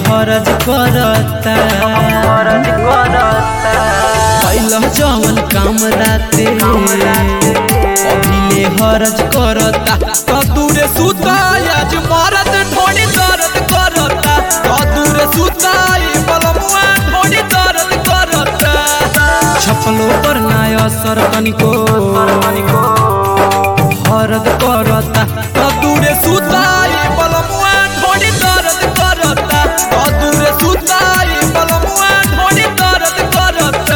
हरज करता कैल जवन काम राते अभिले हरज करता कदूरे सुता आज मरद ढोड़ी दर्द करता कदूरे सुता ई बलमुआ ढोड़ी दर्द करता छपलो पर ना असर तनिको हरद करता कदूरे सुता ई बलमुआ ढोड़ी दर्द करता कदूरे सुता ई बलमुआ ढोड़ी दर्द करता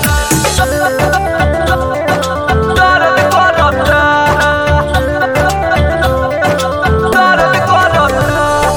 दर्द करता दर्द करता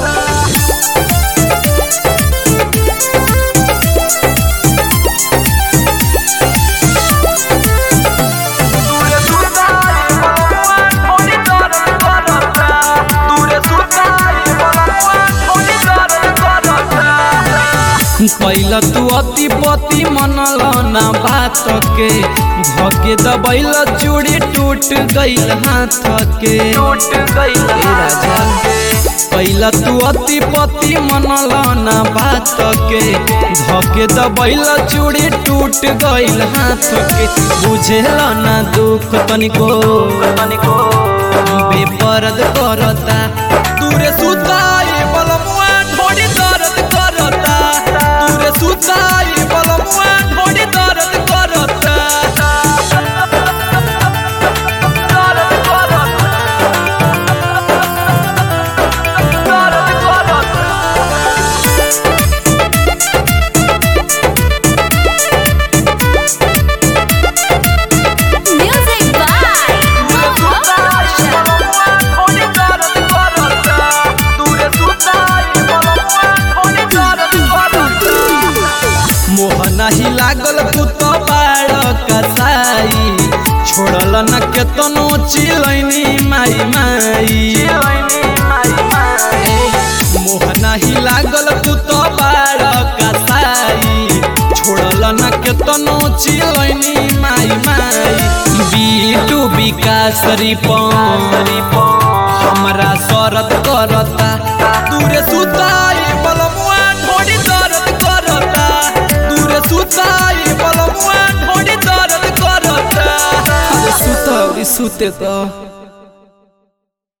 कैल तू अति पति मनल ना बात के धके दबैल चूड़ी टूट गईल हाथ के टूट गईल राजा कैल तू अति पति मनल ना बात के धके दबैल चूड़ी टूट गईल हाथ के बुझेल ना दुख तनिको तनिको बेपरद करता दूरे सुताई बलमुआ ढोड़ी दर्द करता दूरे सुताई बलमुआ ढोड़ी दर्द करता दर्द करता दर्द करता Music by Mohan मोहन ही लागल पुत बाड़ कसाई छोड़ल न केतनो चिलैनी माई माई मोहन ही लागल पुत बाड़ कसाई छोड़ल न केतनो चिलैनी माई माई बीटू विकास रिपन हमरा शरत करता दूरे सुताई बलमुआ ढोड़ी दर्द करता दूरे सुताई बलमुआ ढोड़ी दर्द करता अरे सुत अरे सुते तो